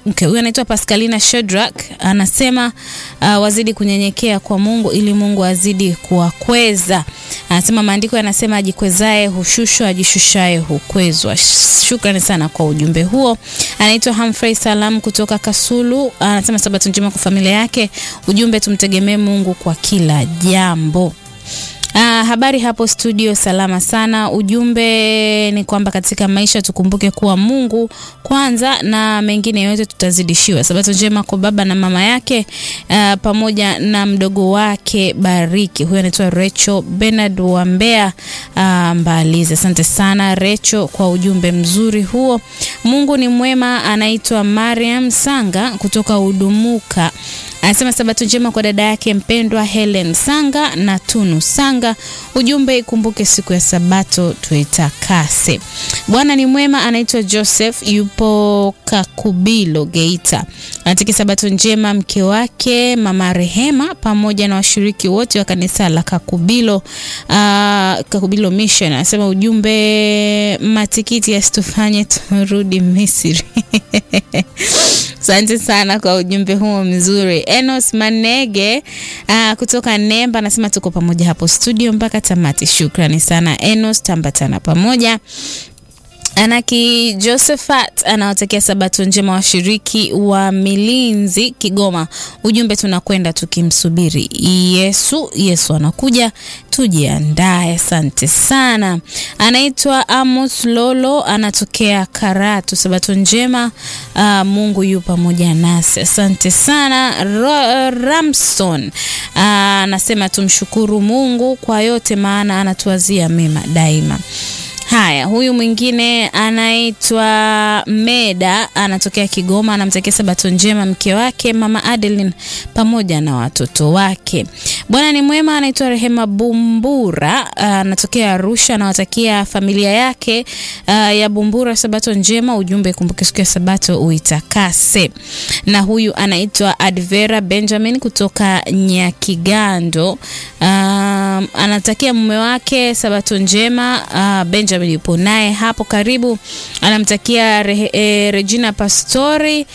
Okay, huyu anaitwa Pascalina Shadrack anasema uh, wazidi kunyenyekea kwa Mungu ili Mungu azidi kuwakweza. Anasema maandiko yanasema ajikwezae hushushwa, ajishushae hukwezwa. Shukrani sana kwa ujumbe huo. Anaitwa Humphrey Salam kutoka Kasulu, anasema sabato njema kwa familia yake. Ujumbe tumtegemee Mungu kwa kila jambo. Ah, habari hapo studio, salama sana. Ujumbe ni kwamba katika maisha tukumbuke kuwa Mungu kwanza na mengine yote tutazidishiwa. Sabato njema kwa baba na mama yake ah, pamoja na mdogo wake Bariki. Huyo anaitwa Recho Bernard wa Mbeya ah, Mbalizi. Asante sana Recho kwa ujumbe mzuri huo. Mungu ni mwema. Anaitwa Mariam Sanga kutoka Udumuka anasema sabato njema kwa dada yake mpendwa Helen Sanga na Tunu Sanga. Ujumbe ikumbuke siku ya sabato tuitakase. Bwana ni mwema. Anaitwa Joseph, yupo Kakubilo Geita. Anatiki sabato njema mke wake mama Rehema pamoja na washiriki wote wa kanisa la Kakubilo, uh, Kakubilo Mission. Anasema ujumbe matikiti yasitufanye turudi Misri. Asante sana kwa ujumbe huo mzuri. Enos Manege uh, kutoka Nemba anasema tuko pamoja hapo studio mpaka tamati. Shukrani sana Enos, tambatana pamoja. Anaki Josephat anawatakia sabato njema washiriki wa Milinzi Kigoma. Ujumbe tunakwenda tukimsubiri Yesu. Yesu anakuja, tujiandae. Asante sana. Anaitwa Amos Lolo, anatokea Karatu. Sabato njema. Uh, Mungu yu pamoja nasi. Asante sana. Ro, Ramson anasema uh, tumshukuru Mungu kwa yote, maana anatuwazia mema daima. Haya, huyu mwingine anaitwa Meda, anatokea Kigoma, anamtakia sabato njema mke wake mama Adeline pamoja na watoto wake. Bwana ni mwema. Anaitwa Rehema Bumbura, anatokea Arusha, anawatakia familia yake uh, ya Bumbura sabato njema. Ujumbe kumbuke siku ya sabato uitakase. Na huyu anaitwa Advera Benjamin kutoka Nyakigando, uh, anatakia mume wake sabato njema uh, Benjamin yupo naye hapo karibu, anamtakia re, e, Regina Pastori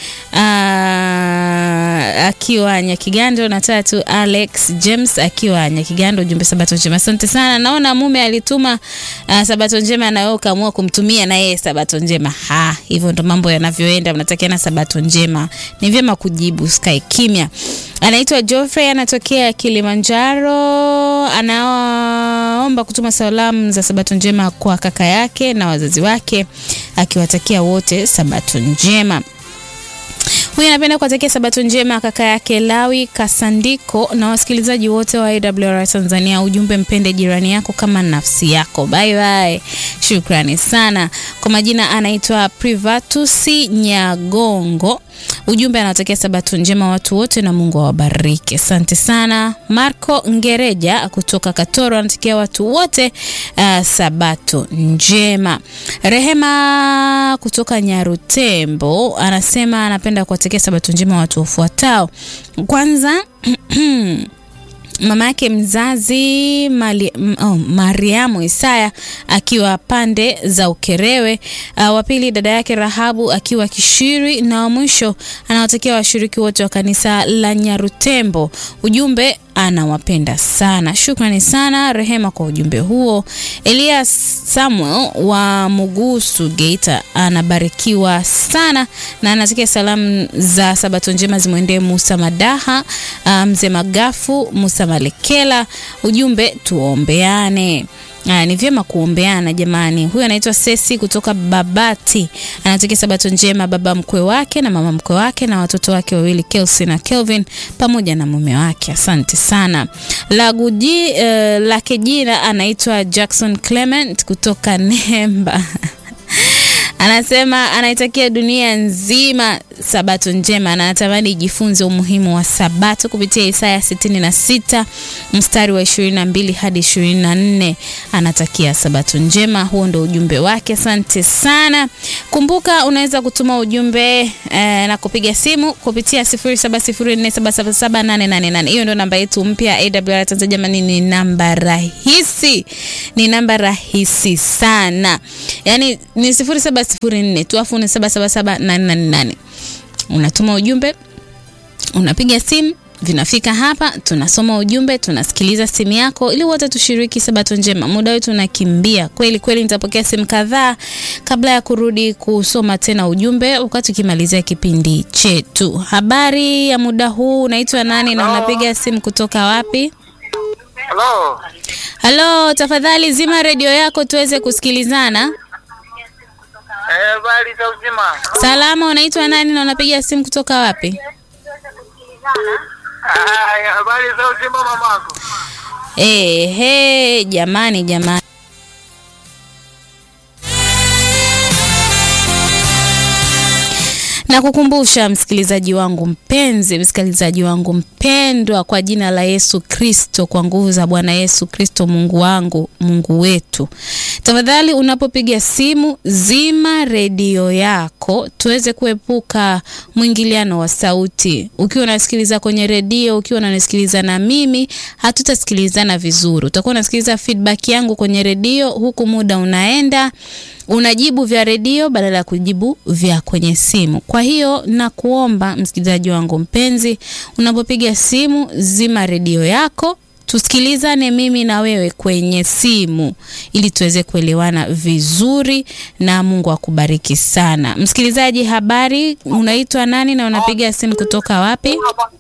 aa, akiwa Nyakigando na tatu Alex James akiwa Nyakigando. Ujumbe sabato njema. Asante sana. Naona mume alituma uh, sabato njema na wewe ukaamua kumtumia na yeye sabato njema. Ha, hivyo ndo mambo yanavyoenda, mnatakiana sabato njema. Ni vyema kujibu, sky kimya. Anaitwa Geoffrey anatokea Kilimanjaro, anaomba kutuma salamu za sabato njema kwa kaka yake na wazazi wake, akiwatakia wote sabato njema. Huyu anapenda kuwatakia sabato njema kaka yake Lawi Kasandiko na wasikilizaji wote wa AWR Tanzania. Ujumbe, mpende jirani yako kama nafsi yako. Bye bye, shukrani sana. Kwa majina anaitwa Privatus Nyagongo. Ujumbe anawatakia sabato njema watu wote na Mungu awabariki. Asante sana. Marco Ngereja kutoka Katoro anatakia watu wote uh, sabato njema. Rehema kutoka Nyarutembo anasema anapenda kuwatakia sabato njema watu wafuatao. Kwanza mama yake mzazi Mali, oh, Mariamu Isaya akiwa pande za Ukerewe. Uh, wa pili dada yake Rahabu akiwa Kishiri, na wa mwisho anawatakia washiriki wote wa kanisa la Nyarutembo. Ujumbe anawapenda sana. Shukrani sana Rehema kwa ujumbe huo. Elias Samuel wa Mugusu Geita anabarikiwa sana na anatakia salamu za sabato njema zimwendee Musa Madaha, mzee um, Magafu, Musa Malekela. Ujumbe tuombeane. Aa, ni vyema kuombeana jamani. Huyu anaitwa Sesi kutoka Babati, anatakia sabato njema baba mkwe wake na mama mkwe wake na watoto wake wawili Kelsey na Kelvin pamoja na mume wake. Asante sana. Laguji uh, lake jina anaitwa Jackson Clement kutoka Nemba anasema anaitakia dunia nzima sabato njema na anatamani ijifunze umuhimu wa sabato kupitia Isaya 66 mstari wa 22 hadi 24. Anatakia sabato njema. Huo ndo ujumbe wake. Asante sana. Kumbuka unaweza kutuma ujumbe eh, na kupiga simu kupitia 0704777888. Hiyo ndo namba yetu mpya AWR Tanzania. Jamani, ni namba rahisi, ni namba rahisi sana, yaani ni 0704 tu afu ni 777888 unatuma ujumbe, unapiga simu vinafika hapa, tunasoma ujumbe, tunasikiliza simu yako, ili wote tushiriki sabato njema. Muda wetu unakimbia kweli kweli. Nitapokea simu kadhaa kabla ya kurudi kusoma tena ujumbe, wakati ukimalizia kipindi chetu. Habari ya muda huu, unaitwa nani na unapiga simu kutoka wapi? Halo. Halo, tafadhali zima redio yako tuweze kusikilizana. Eh, habari za uzima. Salama, unaitwa nani na unapiga simu kutoka wapi? Haya, habari za uzima mamangu. Ehe, jamani jamani. Na kukumbusha msikilizaji wangu mpenzi, msikilizaji wangu mpendwa, kwa jina la Yesu Kristo, kwa nguvu za Bwana Yesu Kristo, Mungu wangu, Mungu wetu, tafadhali unapopiga simu zima redio yako tuweze kuepuka mwingiliano wa sauti. Ukiwa unasikiliza kwenye redio, ukiwa unanisikiliza na mimi, hatutasikilizana vizuri. Utakuwa unasikiliza feedback yangu kwenye redio, huku muda unaenda unajibu vya redio badala ya kujibu vya kwenye simu. Kwa hiyo nakuomba msikilizaji wangu mpenzi, unapopiga simu zima redio yako, tusikilizane mimi na wewe kwenye simu ili tuweze kuelewana vizuri, na Mungu akubariki sana. Msikilizaji, habari, unaitwa nani na unapiga simu kutoka wapi?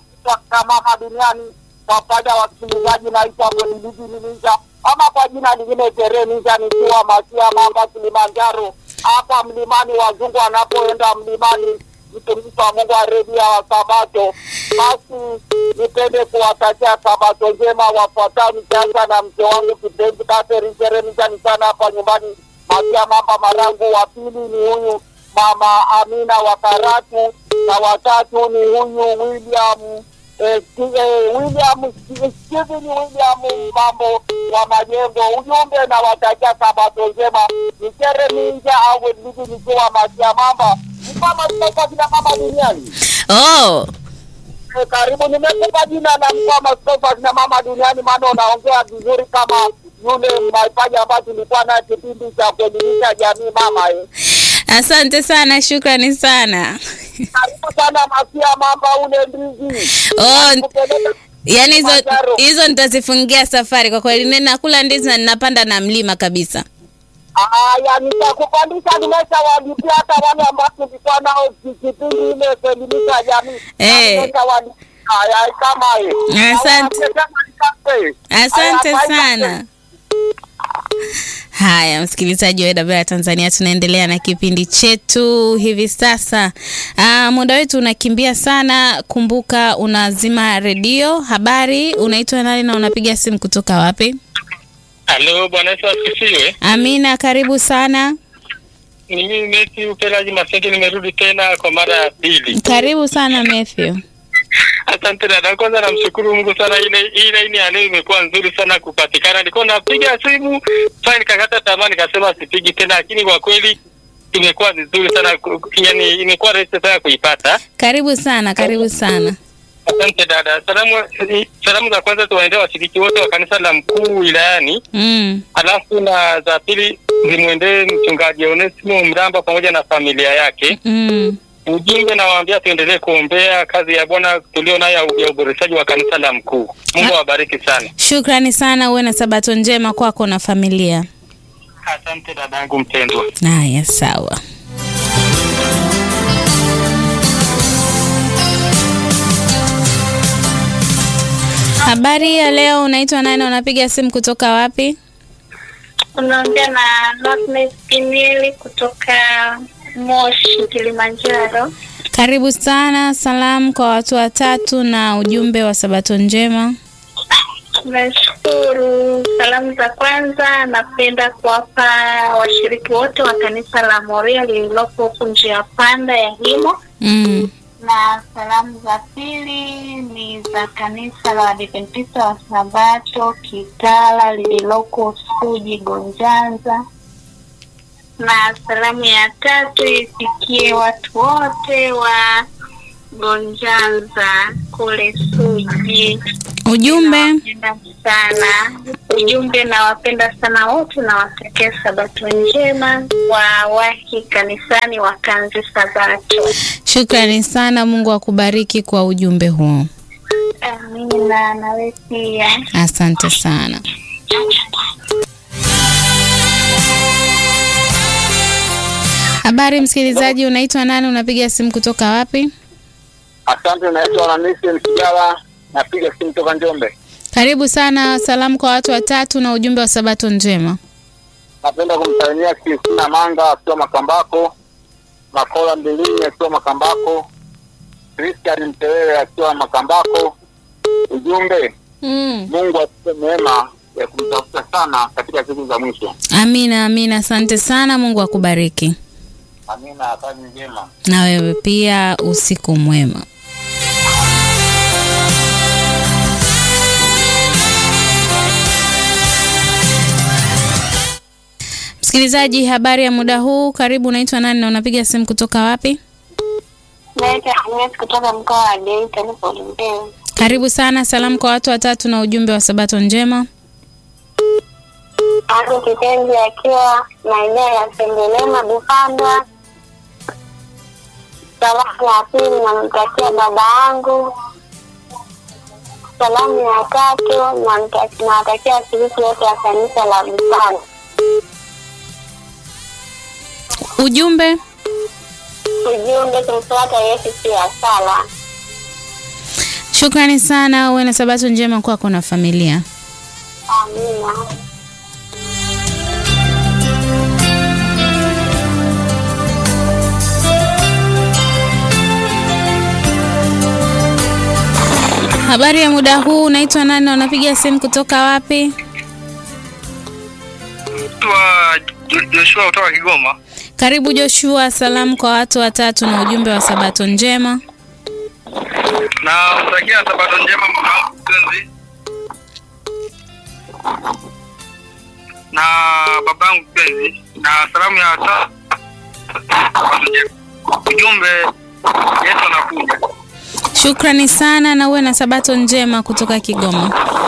Mama duniani kwa faida ya wasikilizaji, naitwa Boniliji Ninja ama kwa jina lingine Tere Ninja, nikiwa Masia Mamba, Kilimanjaro. Hapa mlimani, wazungu wanapoenda mlimani, mtumishi wa Mungu wa redio wa Sabato. Basi nipende kuwatakia Sabato njema wafuatao, nikianza na mke wangu kipenzi Catherine Tere Ninja, ni sana hapa nyumbani Masia Mamba Marangu. Wa pili ni huyu mama Amina wa Karatu, na watatu ni huyu William eh, Sti- eh, William Sti- Steven William mambo wa majengo. Ujumbe na watakia sabato njema. Nikere ninja au Elidi nikiwa Masia Mamba mkama sitoka kina mama duniani. Oh, Eh, karibu nimekupa jina la mkwama sitoka kina mama duniani, maana unaongea vizuri kama yule maipaji ambayo tulikuwa naye kipindi cha kuelimisha jamii mama eh. asante sana, shukrani sana. Karibu sana Masia Mamba ule ndizi. Oh, Nakupeleka Yaani hizo Kilimanjaro. hizo nitazifungia safari kwa kweli. Ninakula ndizi na ninapanda na mlima kabisa. Aya, nitakupandisha, nimeshawalipia hata wale ambao tulikuwa nao ki- kipindi ile kuelimisha jamii. Eh. Nimeshawalipia. Aya, kama hiyo. Asante. Aya, sema nikate. Asante Aya, bye, sana. Haya, msikilizaji wa AWR Tanzania, tunaendelea na kipindi chetu hivi sasa. Aa, muda wetu unakimbia sana. Kumbuka unazima redio. Habari, unaitwa nani na unapiga simu kutoka wapi? Halo, Bwana Yesu asifiwe. Amina, karibu sana. Ni mimi Messi Upelaji Masenge, nimerudi tena kwa mara ya pili. Karibu sana Matthew. Asante dada, kwanza namshukuru Mungu sana, ile ile laini ya leo imekuwa nzuri sana kupatikana. Nilikuwa napiga simu sasa, nikakata tamaa, nikasema sipigi tena, lakini kwa kweli imekuwa vizuri sana, ku- yani imekuwa rahisi sana kuipata. Karibu sana, karibu sana. Asante dada. Salamu salamu za kwanza tuwaendee washiriki wote wa kanisa la mkuu wilayani Mm. alafu na za pili zimwendee mchungaji Onesimo Mramba pamoja na familia yake. Mm. Ujumbe nawaambia tuendelee kuombea kazi ya Bwana tulio nayo ya- ya uboreshaji wa kanisa la mkuu. Mungu awabariki sana. Shukrani sana, uwe na sabato njema kwako na familia. Asante dadangu mpendwa. Haya, sawa. Habari ya leo, unaitwa nani? Unapiga simu kutoka wapi? Unaongea na Notness Pinieli kutoka Moshi, Kilimanjaro. Karibu sana. Salamu kwa watu watatu na ujumbe wa sabato njema. Nashukuru. Salamu za kwanza napenda kuwapa washiriki wote wa kanisa la Moria lililopo huku njia panda ya Himo, Mm. na salamu za pili ni za kanisa la Waadventista wa Sabato Kitala lililoko Suji Gonjanza, na salamu ya tatu ifikie watu wote wa Gonjanza kule Suji. Ujumbe Nawapenda sana ujumbe, nawapenda sana wote, nawatakia sabato njema, wawahi kanisani wakanze sabato. shukrani sana. Mungu akubariki kwa ujumbe huo, Amina, nawe pia. asante sana. Habari msikilizaji, unaitwa nani? Unapiga simu kutoka wapi? Asante, naitwa Hamisi Msigala, napiga simu toka Njombe. Karibu sana. Salamu kwa watu watatu na ujumbe wa sabato njema. Napenda kumsalimia Kristina Manga akiwa Makambako, Makola Mbilini akiwa Makambako, Christian Mtewele akiwa Makambako. Ujumbe, Mm. Mungu atupe neema ya kumtafuta sana katika siku za mwisho. Amina, amina. Asante sana. Mungu akubariki Amina, kazi njema. na wewe pia, usiku mwema. Msikilizaji, habari ya muda huu, karibu. Unaitwa nani na unapiga simu kutoka wapi? Naitwa Agnes kutoka mkoa wa Geita, nipo Lumbeo. Karibu sana. Salamu kwa watu watatu na ujumbe wa sabato njema. Hapo kipenzi akiwa maeneo ya Sengelema Bupanda. Salamu ya pili namtakia baba yangu. Salamu ya tatu namta- nawatakia washiriki wote wa kanisa la Bupanda. Ujumbe Ujumbe kumfuata Yesu si sala. Shukrani sana, uwe na sabato njema kwako na familia. Amina. Habari ya muda huu, unaitwa nani na unapiga simu kutoka wapi? Naitwa Jo- Joshua kutoka Kigoma. Karibu Joshua, salamu kwa watu watatu na ujumbe wa sabato njema. na mtakia sabato njema mwanangu mpenzi na babangu mpenzi na salamu ya ta sabato njema. ujumbe Yesu anakuja Shukrani sana na uwe na sabato njema kutoka Kigoma.